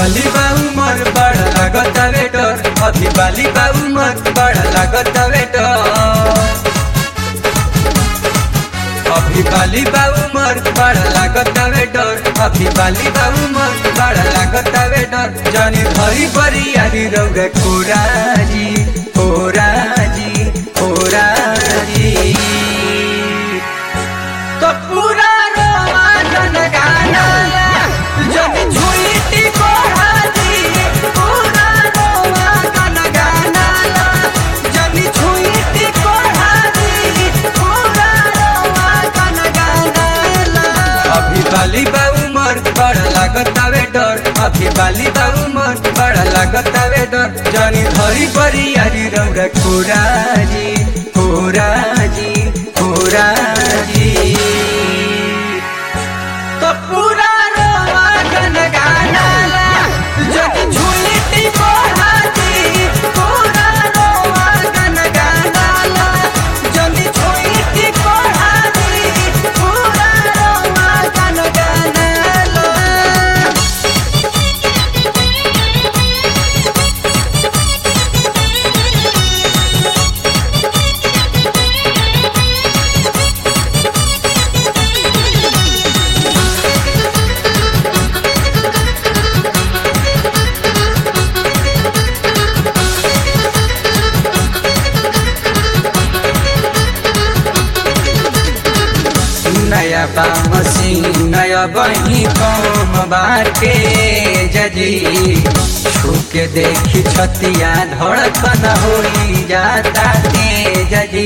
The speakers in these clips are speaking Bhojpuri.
बाली बा उमर बड़ा लागत वेटर अभी बाली बा उमर बड़ा लागत वेटर अभी बाली बा उमर बड़ा लागत वेटर अभी बाली बा उमर बड़ा लागत वेटर जानी धरी बरी यारी रौगा कोराजी कोराजी कोराजी तो पूरा रोवा जन गाना जन झुईटी कोराजी पूरा रोवा जन गाना जन झुईटी कोराजी पूरा रोवा जन गाना अभी बाली बा उमर बड़ा लागत डर अभी बाली बा उमर बड़ा लागत डर जानी धरी बरी यारी रौरा कोराजी कोराजी कोराजी तो पूरा रोवा गन गाना जग झुलती कोराजी पूरा रोवा गन गाना जग झुलती कोराजी पूरा रोवा गन गाना नया बामसी नया बही कम बाटे जजी छुके देखी छतिया धड़कन होई जाता तेज जी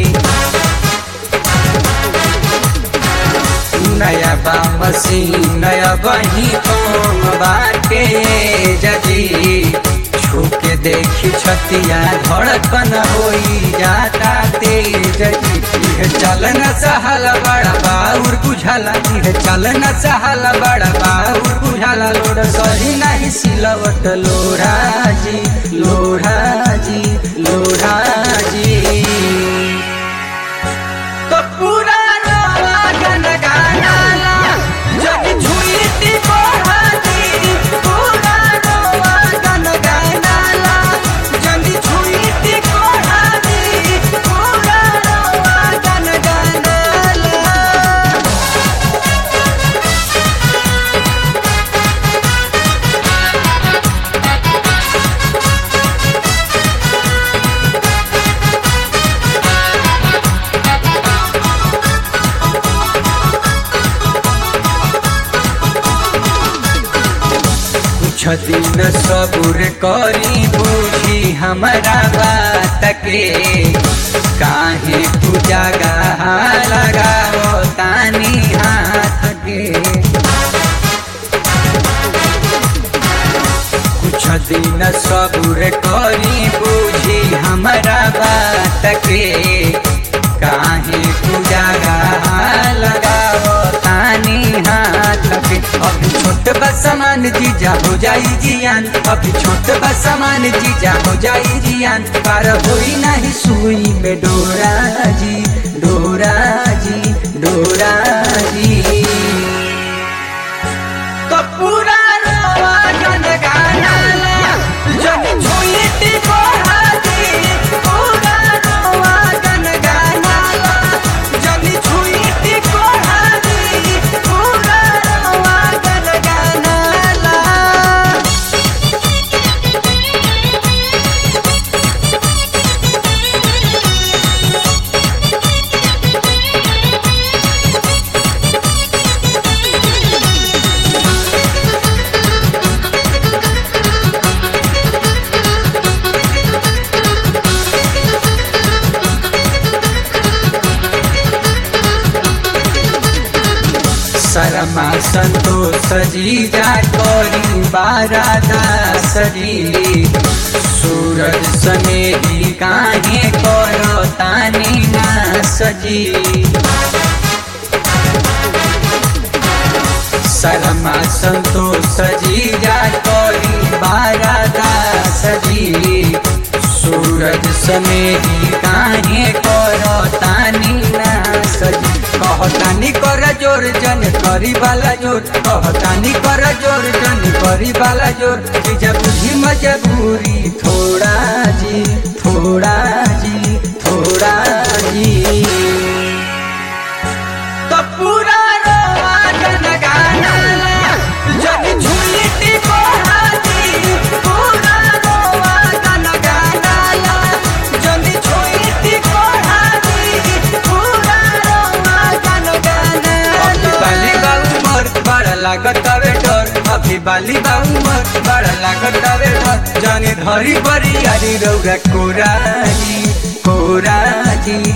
नया बामसी नया बही कम बाटे जजी छुके देखी छतिया धड़कन होई जाता तेज जी इहे चलन सहल बड़ा बाउर बुझाला इहे चलन सहल बड़ा बाउर बुझाला लोड सही नहीं सिलवट लोढ़ा जी लोढ़ा जी लोढ़ा जी तो पूरा रोवा गन गाना जग झुलती कोहाजी पूरा रोवा गन गाना जग झुलती कोहाजी पूरा रोवा गन गाना कुछ दिन सबूर करी बूझी हमारा बात के काहे तू जगा लगाओ तानी हाथ के कुछ दिन सबूर करी बूझी हमारा बात के काहे तू जगा लगाओ तानी हाथ के अभी छोट बा सामान जीजा हो जाई जियान अभी छोट बा सामान जीजा हो जाई जियान पार होई नहीं सुई में डोरा जी डोरा जी डोरा जी तो पूरा रोवा गन गाना जग झुलती कोहाजी पूरा रोवा गन गाना जग झुलती कोहाजी पूरा रोवा गन गाना शर्मा संतोष जीजा करी बारादा सजी सूरज सनेही काहे करो तानी ना सजी शर्मा संतोष जीजा करी बारादा सजी सूरज सनेही काहे करो तानी ना सजी कहतानी कर जोर जन करी वाला जोर कहतानी कर जोर जन कर करी वाला जोर जीजा बुझी मजबूरी थोड़ा जी थोड़ा जी थोड़ा जी तो पूरा रोआ गन गाना जग झूली टिपोहा जी पूरा रोआ गन गाना जग झूली टिपोहा जी पूरा रोआ गन गाना अभी बाली बाऊ मर बड़ा लागत हवे डर अभी बाली बाऊ मर बड़ा लागत हवे डर जाने धरी बरी यारी रौरा कोराजी कोराजी